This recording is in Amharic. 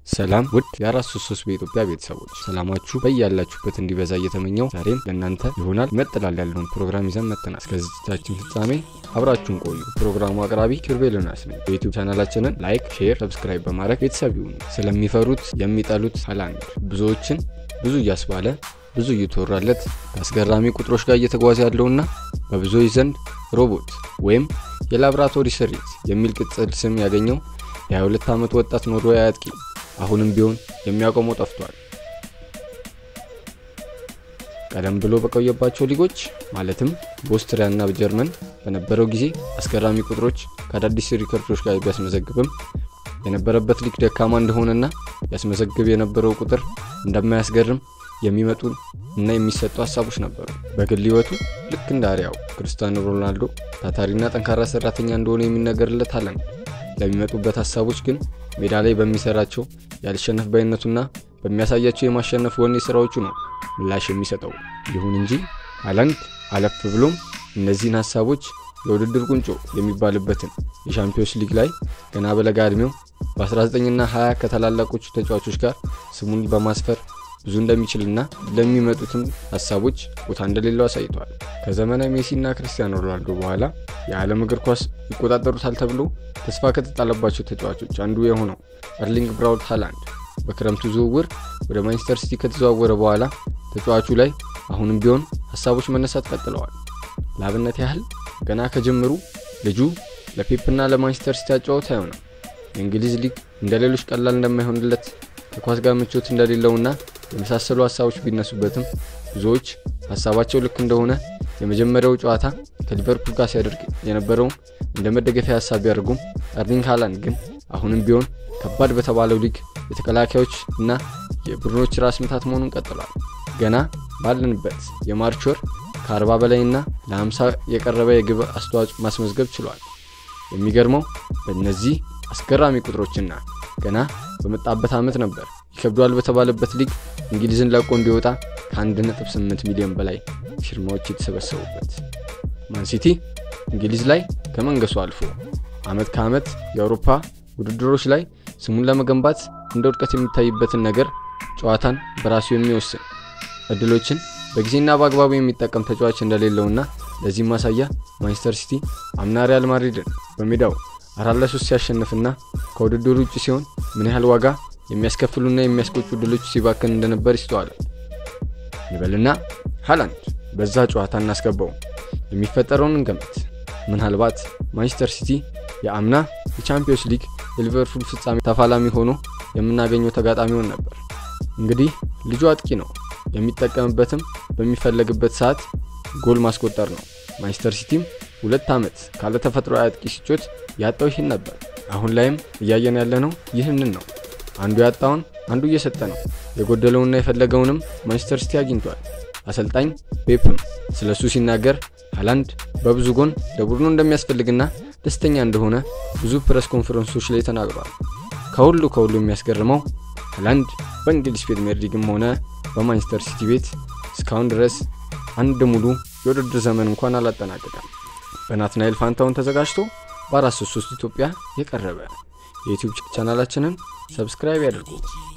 ሰላም ውድ የአራት ሶስት ሶስት በኢትዮጵያ ቤተሰቦች ሰላማችሁ በያላችሁበት እንዲበዛ እየተመኘው ዛሬም ለእናንተ ይሆናል መጥላል ያለውን ፕሮግራም ይዘን መጥተናል። እስከ ዝግጅታችን ፍጻሜ አብራችሁን ቆዩ። ፕሮግራሙ አቅራቢ ኪርቤል ዮናስ ነኝ። የዩቲዩብ ቻናላችንን ላይክ፣ ሼር፣ ሰብስክራይብ በማድረግ ቤተሰብ ይሁኑ። ስለሚፈሩት የሚጠሉት ሃላንድ ብዙዎችን ብዙ እያስባለ ብዙ እየተወራለት ከአስገራሚ ቁጥሮች ጋር እየተጓዘ ያለውና በብዙዎች ዘንድ ሮቦት ወይም የላብራቶሪ ስሪት የሚል ቅጽል ስም ያገኘው የ22 ዓመት ወጣት ኖርዌይ አጥቂ አሁንም ቢሆን የሚያቆመው ጠፍቷል። ቀደም ብሎ በቆየባቸው ሊጎች ማለትም በኦስትሪያና በጀርመን በነበረው ጊዜ አስገራሚ ቁጥሮች ከአዳዲስ ሪከርዶች ጋር ቢያስመዘግብም የነበረበት ሊግ ደካማ እንደሆነና ያስመዘግብ የነበረው ቁጥር እንደማያስገርም የሚመጡ እና የሚሰጡ ሀሳቦች ነበሩ። በግል ሕይወቱ ልክ እንደ አሪያው ክርስቲያኖ ሮናልዶ ታታሪና ጠንካራ ሰራተኛ እንደሆነ የሚነገርለት ሃላንድ ለሚመጡበት ሀሳቦች ግን ሜዳ ላይ በሚሰራቸው ያልሸነፍ ባይነቱና በሚያሳያቸው የማሸነፍ ወኔ ስራዎቹ ነው ምላሽ የሚሰጠው። ይሁን እንጂ ሃላንድ አለፍ ብሎም እነዚህን ሀሳቦች የውድድር ቁንጮ የሚባልበትን የሻምፒዮንስ ሊግ ላይ ገና በለጋ ዕድሜው በ19ና 20 ከታላላቆቹ ተጫዋቾች ጋር ስሙን በማስፈር ብዙ እንደሚችልና ለሚመጡትም ሀሳቦች ቦታ እንደሌለው አሳይቷል። ከዘመነ ሜሲና ክርስቲያኖ ሮናልዶ በኋላ የዓለም እግር ኳስ ይቆጣጠሩታል ተብሎ ተስፋ ከተጣለባቸው ተጫዋቾች አንዱ የሆነው ኤርሊንግ ብራውት ሃላንድ በክረምቱ ዝውውር ወደ ማንቸስተር ሲቲ ከተዘዋወረ በኋላ ተጫዋቹ ላይ አሁንም ቢሆን ሀሳቦች መነሳት ቀጥለዋል። ለአብነት ያህል ገና ከጅምሩ ልጁ ለፔፕና ለማንቸስተር ሲቲ አጫወት አይሆንም። የእንግሊዝ ሊግ እንደ ሌሎች ቀላል እንደማይሆንለት ከኳስ ጋር ምቾት እንደሌለውና የመሳሰሉ ሀሳቦች ቢነሱበትም ብዙዎች ሀሳባቸው ልክ እንደሆነ የመጀመሪያው ጨዋታ ከሊቨርፑል ጋር ሲያደርግ የነበረውን እንደ መደገፊያ ሀሳብ ቢያደርጉም ኤርሊንግ ሃላንድ ግን አሁንም ቢሆን ከባድ በተባለው ሊግ የተከላካዮች እና የቡድኖች ራስ ምታት መሆኑን ቀጥሏል። ገና ባለንበት የማርች ወር ከ40 በላይና ለ50 የቀረበ የግብ አስተዋጽኦ ማስመዝገብ ችሏል። የሚገርመው በእነዚህ አስገራሚ ቁጥሮችና ገና በመጣበት ዓመት ነበር ይከብዷል በተባለበት ሊግ እንግሊዝን ለቆ እንዲወጣ ከ1.8 ሚሊዮን በላይ ፊርማዎች የተሰበሰቡበት ማንሲቲ እንግሊዝ ላይ ከመንገሱ አልፎ ዓመት ከዓመት የአውሮፓ ውድድሮች ላይ ስሙን ለመገንባት እንደ ውድቀት የሚታይበትን ነገር ጨዋታን በራሱ የሚወስን እድሎችን በጊዜና በአግባቡ የሚጠቀም ተጫዋች እንደሌለውና ለዚህም ማሳያ ማንቸስተር ሲቲ አምና ሪያል ማድሪድን በሜዳው አራት ለሶስት ሲያሸንፍና ከውድድሩ ውጭ ሲሆን ምን ያህል ዋጋ የሚያስከፍሉና የሚያስቆጩ ድሎች ሲባክን እንደነበር ይስተዋላል። ይበልና ሃላንድ በዛ ጨዋታ እናስገባው የሚፈጠረውን እንገምት። ምናልባት ማንቸስተር ሲቲ የአምና የቻምፒዮንስ ሊግ የሊቨርፑል ፍጻሜ ተፋላሚ ሆኖ የምናገኘው ተጋጣሚውን ነበር። እንግዲህ ልጁ አጥቂ ነው። የሚጠቀምበትም በሚፈለግበት ሰዓት ጎል ማስቆጠር ነው። ማንቸስተር ሲቲም ሁለት ዓመት ካለ ተፈጥሮ አጥቂ ሲጮት ያጣው ይህን ነበር። አሁን ላይም እያየን ያለነው ይህንን ነው። አንዱ ያጣውን አንዱ እየሰጠ ነው። የጎደለውና የፈለገውንም ማንቸስተር ሲቲ አግኝቷል። አሰልጣኝ ፔፕም ስለሱ ሲናገር ሃላንድ በብዙ ጎን ለቡድኑ እንደሚያስፈልግና ደስተኛ እንደሆነ ብዙ ፕሬስ ኮንፈረንሶች ላይ ተናግሯል። ከሁሉ ከሁሉ የሚያስገርመው ሃላንድ በእንግሊዝ ፕሪሚየር ሊግም ሆነ በማንቸስተር ሲቲ ቤት እስካሁን ድረስ አንድ ሙሉ የውድድር ዘመን እንኳን አላጠናቀቀም። በናትናኤል ፋንታውን ተዘጋጅቶ በ433 ኢትዮጵያ የቀረበ የዩቲዩብ ቻናላችንን ሰብስክራይብ ያድርጉ።